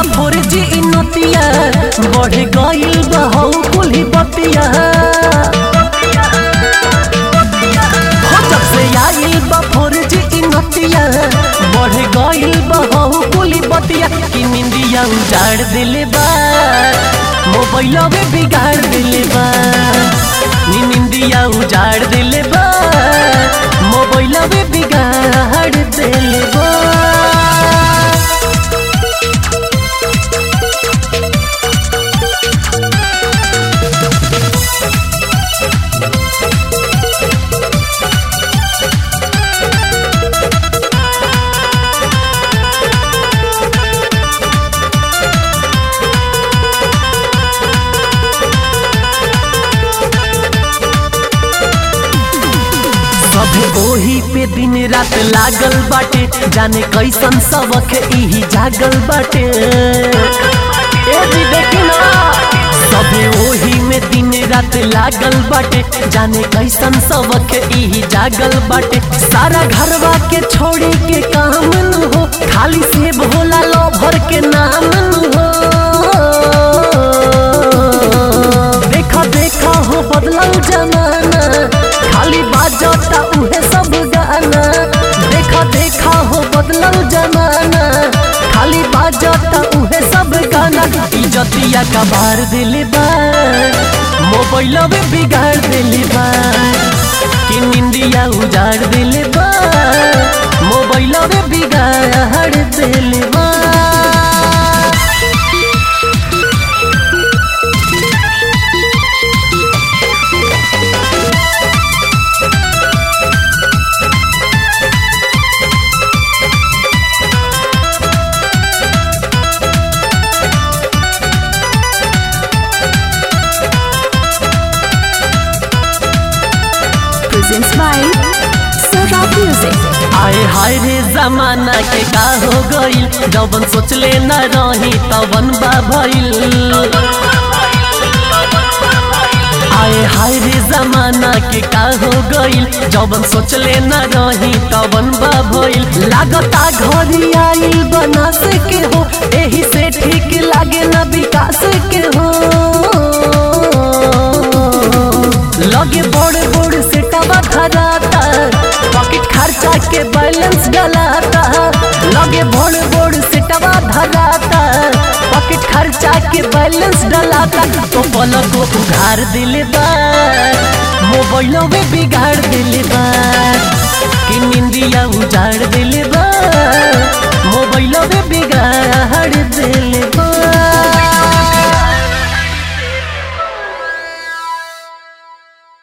बा four G नतिया बढ़ गइल बा हौ कुल्ही बतिया हो जब से आइल बा फोर जी नतिया बढ़ गइल बा हौ कुल्ही बतिया कि निंदिया उजाड़ दिले बा मोबाइल में बिगाड़ दिले बा नी निंदिया उजाड़ दिले बा मोबाइल में बिगाड़ दिले बा सभे ओही पे दिन रात लागल बाटे जाने कैसन सबक इही जागल बाटे ए जी देखी ना सभे ओही में दिन रात लागल बाटे जाने कैसन सबक इही जागल बाटे सारा घरवा के छोड़े के काम न हो खाली सेब होला लो भर के नाम न हो देखा देखा हो बदलल जमाना खाली बाजता उहे सब गाना देखा देखा हो बदलल जमाना खाली बाजता उहे सब गाना इजतिया का बार दिले बा मोबाइल में बिगाड़ दिले बा कि निंदिया उजाड़ दिले बा मोबाइल में बिगाड़ दिले बा presents by Sora Music. आए हाय रे जमाना के का हो गइल जवन सोचले न रही तवन बा भइल आए हाय रे जमाना के का हो गइल जवन सोचले न रही तवन बा भइल लागता घरी आइल बना से के हो एही से ठीक लागे न विकास के हो लगे बड़े बड़े से टबा धराता पॉकेट खर्चा के बैलेंस डलाता लगे बड़े बड़े से टबा धराता पॉकेट खर्चा के बैलेंस डलाता तो पलक को उघार दिले बा मोबाइल में बिगाड़ दिले बा कि निंदिया उजाड़ दिले बा